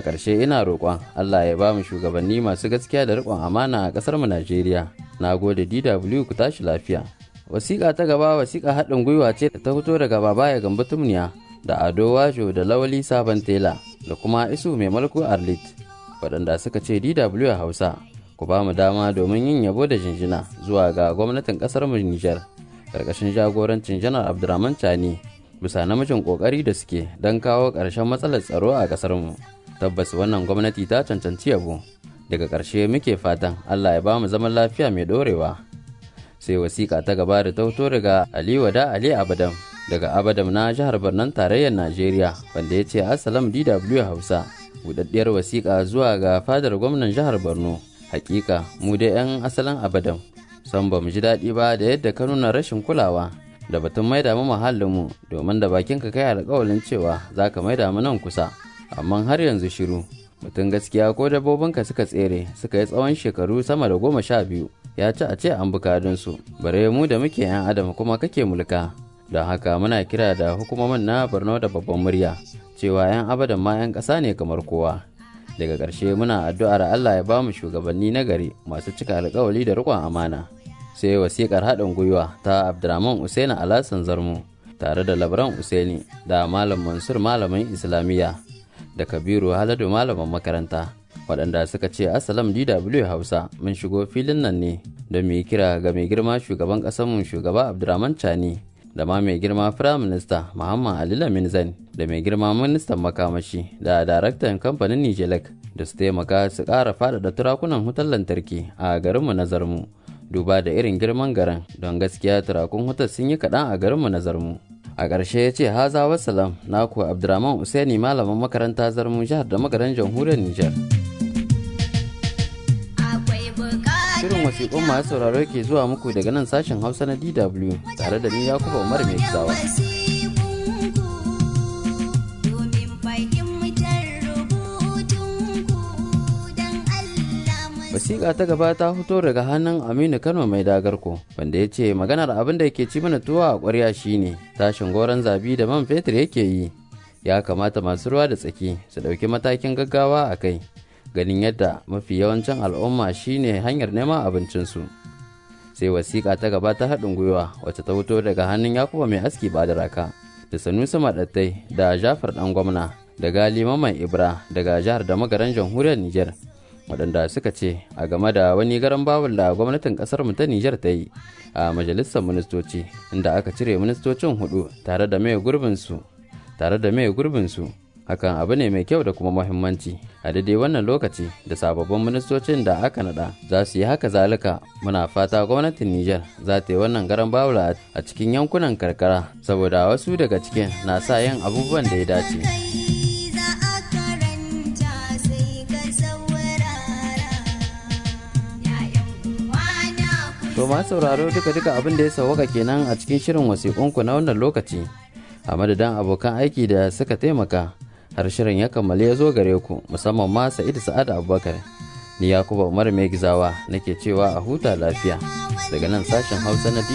ƙarshe ina roƙon allah ya ba mu shugabanni masu gaskiya da riƙon amana a ƙasar mu najeriya na gode dw ku tashi lafiya wasiƙa ta gaba wasiƙa haɗin gwiwa ce ta fito daga babaya gambo tumniya da ado wajo da lawali sabon tela da kuma isu mai malku arlit waɗanda suka ce dw hausa ku ba mu dama domin yin yabo da jinjina zuwa ga gwamnatin ƙasar mu nijar ƙarƙashin jagorancin janar abdurrahman chani bisa namijin ƙoƙari da suke don kawo ƙarshen matsalar tsaro a ƙasar mu tabbas wannan gwamnati ta cancanci yabo daga ƙarshe muke fatan allah ya ba mu zaman lafiya mai ɗorewa sai wasiƙa ta gaba da tauto daga Ali Wada Ali Abadam daga Abadam na jihar Barnan tarayyar Najeriya wanda ya ce Assalam DW Hausa budaddiyar wasiƙa zuwa ga fadar gwamnan jihar Borno hakika mu da 'yan asalin Abadam san ba mu ji daɗi ba da yadda ka nuna rashin kulawa da batun maida mu mu domin da bakin ka kai alƙawalin cewa za ka maida mu nan kusa amma har yanzu shiru mutum gaskiya ko dabbobinka suka tsere suka yi tsawon shekaru sama da goma sha biyu ya ci a ce an bukadunsu bare mu da muke 'yan adam kuma kake mulka don haka muna kira da hukumomin na borno da babban murya cewa 'yan abadan ma 'yan ƙasa ne kamar kowa daga ƙarshe muna addu'ar allah ya ba mu shugabanni na gari masu cika alkawali da riƙon amana sai wasiƙar haɗin gwiwa ta abdurrahman usaini alasan zarmu tare da labran usaini da malam mansur malamin islamiyya da kabiru haladu malamin makaranta waɗanda suka ce asalam dw hausa mun shigo filin nan ne don mu yi kira ga mai girma shugaban ƙasarmu shugaba abdurrahman chani da ma mai girma firayim minista muhammad ali lamin zan da mai girma ministan makamashi da daraktan kamfanin nijelek da su taimaka su ƙara faɗaɗa turakunan wutar lantarki a garinmu na zarmu duba da irin girman garin don gaskiya turakun wutar sun yi kaɗan a garinmu na zarmu a ƙarshe ya ce haza wasalam naku abdurrahman usaini malamin makaranta zarmu jihar da magaran jamhuriyar nijar shirin wasiƙun masu sauraro ke zuwa muku daga nan sashen hausa na dw tare da ni yakuba umar mai kisawa wasiƙa ta gaba ta fito daga hannun aminu kano mai dagarko wanda ya ce maganar abin da ke ci mana tuwa a ƙwarya shine tashin goron zabi da man fetur yake yi ya kamata masu ruwa da tsaki su ɗauki matakin gaggawa a kai ganin yadda mafi yawancin al'umma shine hanyar neman abincinsu sai wasiƙa ta gaba ta haɗin gwiwa wacce ta fito daga hannun yakuba mai aski ba da raka da sanusi maɗattai da jafar ɗan gwamna da gali maman ibra daga jihar da magaran jamhuriyar niger waɗanda suka ce a game da wani garan bawul da gwamnatin ƙasar mu ta niger ta yi a majalisar ministoci inda aka cire ministocin hudu tare da mai gurbinsu tare da mai gurbinsu hakan abu ne mai kyau da kuma muhimmanci a daidai wannan lokaci da sababbin ministocin da aka nada za su yi haka zalika muna fata gwamnatin Nijar za ta yi wannan garan bawula a cikin yankunan karkara saboda wasu daga cikin na sa yin abubuwan da ya dace To ma sauraro duka-duka abin da ya sauwaka kenan a cikin shirin wasiƙunku na wannan lokaci a madadin abokan aiki da suka taimaka har shirin ya kammale ya zo gare ku musamman ma sa'idu sa'ad abubakar ni yakuba umar mai gizawa nake cewa a huta lafiya daga nan sashen hausa na